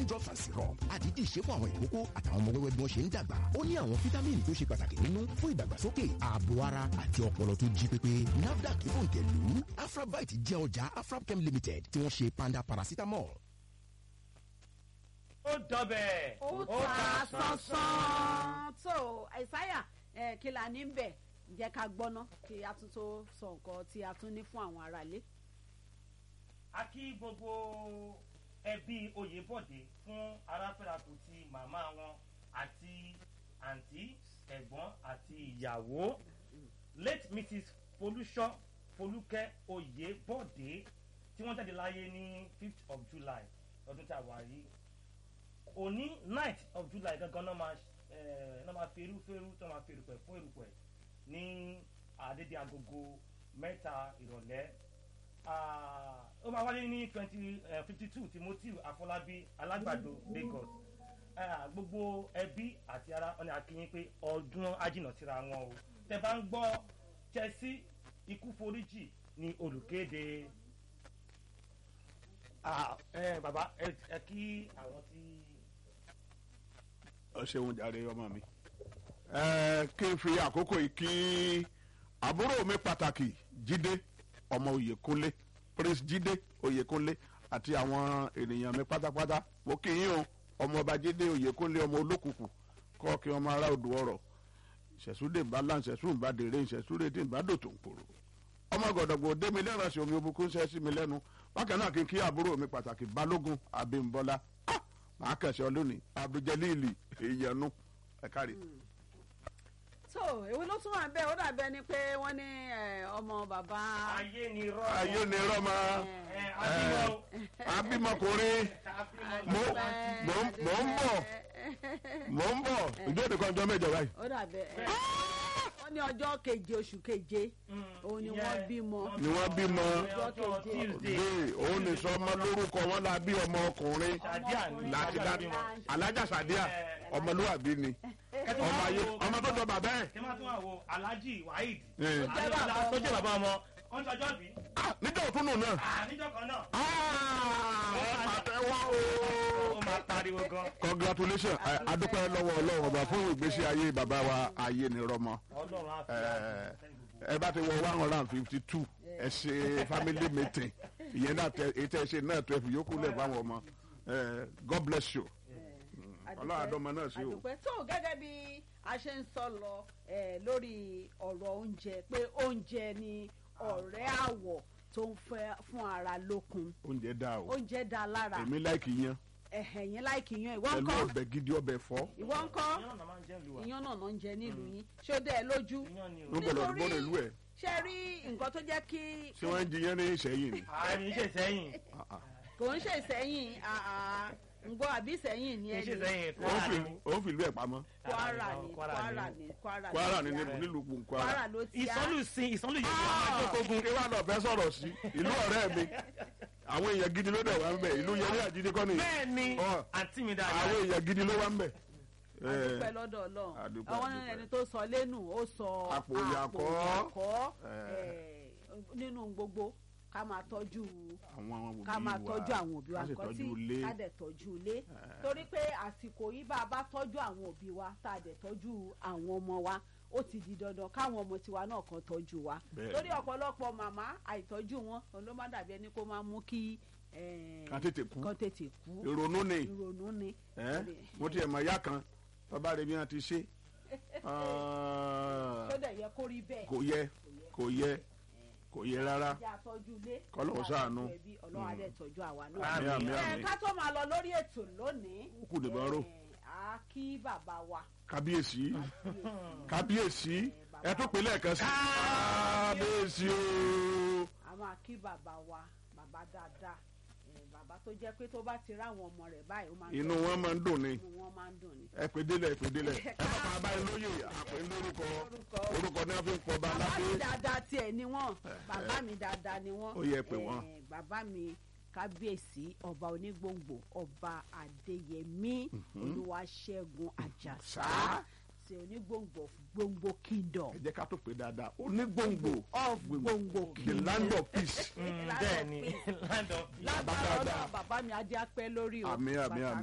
vitamin drops and syrup àdídì ṣe fún àwọn ìkókó àtàwọn ọmọ wẹ́wẹ́ bí wọ́n ṣe ń dàgbà ó ní àwọn fítámìnì tó ṣe pàtàkì nínú fún ìdàgbàsókè ààbò ara àti ọpọlọ tó jí pépé nafdac fòǹtẹ̀lù afrabite jẹ́ ọjà afrabchem limited tí wọ́n ṣe panda paracetamol. ó dọbẹ̀ ó ta sánsán tó àìsáyà ẹ kí la ní bẹ̀ jẹ́ ká gbọ́ná kí a tún tó sọ nǹkan tí a tún ní fún àwọn aráalé. a kí gbogbo ẹbí oyèbọ̀dé fún aráfẹ́rakù ti màmá wọn àti àǹtí ẹ̀gbọ́n àti ìyàwó late mrs folúṣọ́ folúkẹ́ oyèbọ̀dé tí wọ́n jáde láyé ní fifth of july lọ́dún tí a wà yìí òní ninth of july gangan náà máa ẹ náà máa fi erúfẹ́rú tó máa fi erùpẹ̀ fún erùpẹ̀ ní àdédé agogo mẹ́ta ìrọ̀lẹ́ Ah, ó máa wáyé ní twenty fifty two timothy afọlábí alágbàdo lagos Ah, gbogbo ẹbí àti ara ọ̀nà akínyìn pé ọdún ajínà síra wọn o tẹ bá ń gbọ́ chelsea ikú foríjì ní olùkéde Ah, eh, bàbá ẹ ẹ kí àwọn tí. ọ ṣeun jàre ọmọ mi ẹ kí n fi àkókò yìí kí àbúrò mi pàtàkì jíde ọmọ oyèkúnlé prince jíde oyèkúnlé àti àwọn ènìyàn mi pátápátá mo kí yín o ọmọ ọba jíde oyèkúnlé ọmọ olókùkù kọ́ kí ọmọ ará odò ọ̀rọ̀ ìṣẹ̀súdè bala ìṣẹ̀sú ìbádèrè ìṣẹ̀súdè tí ìbádò tó ń kúrò ọmọ gọ̀dọ̀gbọ̀ dé mi lẹ́ràn sí omi obukun ṣẹ́ sí mi lẹ́nu bákan náà kí n kí àbúrò mi pàtàkì balógun abímbọ́lá Ah! màá kẹsàn lónìí abduljalili ìyẹnu ẹ kárí. tó èwo ló tún wà bẹ́ẹ̀ ó dàbí ẹni pé wọ́n ní ẹ, ọmọ bàbá. ayé ni rọ. ayé ni rọmọ ẹ abímọ. abímọkùnrin mo mo mo ń bọ̀ mo ń bọ̀ ìjọ́de kan jọ mẹ́jọ báyìí. ó dàbí ẹ wọ́n ní ọjọ́ keje oṣù keje òun ni wọ́n bímọ. ni wọ́n bímọ ọjọ́ tuesday. dé òun ní sọmọ lórúkọ wọn la bí ọmọ ọkùnrin Sàdíà ni láti dá bímọ. alájà sàdíà ọmọlúwàbí ni ọmọ ayé ọmọ tó jọ bàbá ẹ kí wọ́n tún wà wo alhaji waheed. Eh. jẹ́ bàbá tó jẹ́ bàbá ọmọ. wọ́n ń sọjọ́ bí. Ah, níjọ́ òtún nù náà níjọ́ kan náà. Ah, ẹ pàtẹ́wọ́ o. ó máa pariwo gan. congratulations ẹ, adúpẹ́ lọ́wọ́ ọlọ́run ọba fún ìgbésí ayé bàbá wa ayé ni rọmọ ọlọ́run á fi ẹ àwọn ẹ bá ti wọ one hundred and fifty two ẹ ṣe family meeting ìyẹn náà tẹ ètò ẹ ṣe náà tó ẹ fi yókù lẹ fáwọn ọmọ ẹ god bless you ọlọ́run àdọ́mọ náà sí o. àdùpẹ́ tó gẹ́gẹ́ bí a ṣe ń sọ lọ eh, lórí ọ̀rọ̀ oúnjẹ pé oúnjẹ ni ọ̀rẹ́ àwọ̀ tó ń fẹ́ fún ara lókun oúnjẹ dá o oúnjẹ dá lára èmi láìkì yan ẹ̀hẹ̀ yẹn láìkì yan ìwọ pẹ̀lú ńkọ́ ọbẹ̀ gidi ọbẹ̀ fọ́ ìwọ ńkọ́ ìyá náà máa ń jẹ́ ìlú wa. iyán náà náà ń jẹ nílùú yín ṣé ó dẹ́ ẹ lójú ìyá ni o. ló gbọdọ̀ gbọdọ̀ ìlú ẹ̀ ṣe rí nǹkan tó jẹ́ kí ṣé wọ́n ń jiyàn ní ìṣẹ́yìn ni. àmì ṣe sẹ́yìn. Ah, ah. kò ń ṣe ìsẹ́yìn ǹgbọ́ àbí ìsẹ́yìn ni kì í ẹni ṣe sẹ́yìn Ó ń fi- ó ń fi ìlú ẹ̀ pamọ́ kwara ni kwara ni kwara kwara ni nílùú nílùú kwara. kwara ló ti á ìsọlù sin ìsọlù yìí wọ́n máa jókòó kí wàá lọ fẹ́ sọ̀rọ̀ sí ìlú ọ̀rẹ́ mi àwọn èèyàn gidi ló dẹ̀ wá ń bẹ̀ ìlú yẹlé àjídé kọ́ ni bẹ́ẹ̀ ni Ọ. àǹtí mi àwọn dáadáa. èèyàn gidi ló wá ń bẹ̀. adúpẹ́ lọ́dọ̀ ọlọ́run adúpẹ́, àwọn adúpẹ́. ẹni tó sọ lẹ́nu ó sọ Àpò ìyàkọ́. ìyàkọ́, Eh. eh, nínú gbogbo ká máa tọ́jú àwọn òbí ká máa wa tọ́jú àwọn òbí wa ká sì nǹkan tí tọ́jú ilé ká dẹ̀ tọ́jú ilé torí pé àsìkò yìí bá a bá tọ́jú àwọn òbí wa tá a dẹ̀ tọ́jú àwọn ọmọ wa ó ti di dandan káwọn ọmọ tiwa náà kan tọ́jú wa Bẹ́ẹ̀ni. torí ọ̀pọ̀lọpọ̀ màmá àìtọ́jú wọn òun ló má dàbí ẹni kó máa mú kí eh, ká tètè kú kan tètè kú ìrònú ni ìrònú ni. ẹ́ mo ti ẹ̀ mọ̀ ìyá kan bàbá rẹ̀ bí wọ́n ti ṣe Ah, tó dẹ̀ yẹ kó rí bẹ́ẹ̀. kò yẹ kò yẹ kò yẹ rárá jẹ́ àtọ́jú ilé. Kọ́lọ́run jẹ́ ṣàánú. àtọ́jú ẹbí, ọlọ́run á dẹ̀ tọ́jú àwa náà. àmì àmì ẹ àmì ká tó máa lọ lórí ètò lónìí. Ó kù dìbọn ró. ẹ, a kí bàbá wa. kábíyèsí kábíyèsí ẹ tún pè lẹ́ẹ̀kan sí kábíyèsí o. a máa kí bàbá wa bàbá dáadáa ẹ, bàbá tó jẹ́ pé tó bá ti ráwọn ọmọ rẹ̀ báyìí ó máa ń inú tọ́jú wọn máa ń dùn ni inú wọn máa ń dùn ni. ẹ pè délẹ̀ ẹ pè délẹ̀ ẹ bá máa bá yín lóye àpè ń lórúkọ orúkọ ní wọn fi ń pọ bá bàbá mi aládé dáadáa tiẹ̀ ni wọ́n bàbá mi dáadáa ni wọ́n. Ó yẹ pé wọ́n. Eh, bàbá mi kábíyèsí ọba onígbòǹgbò ọba adéyẹmí olúwaṣẹ́gun àjàsá ṣe onígbòǹgbò gbòǹgbò kingdom ẹ jẹ́ ká tó pè dáadáa onígbòǹgbò of gbòǹgbò the kingdom. land of peace bẹ́ẹ̀ ni land of peace. lágbára dáadáa. ọlọ́run bàbá mi adé apẹ́ lórí o Àmín, àmín, bàtà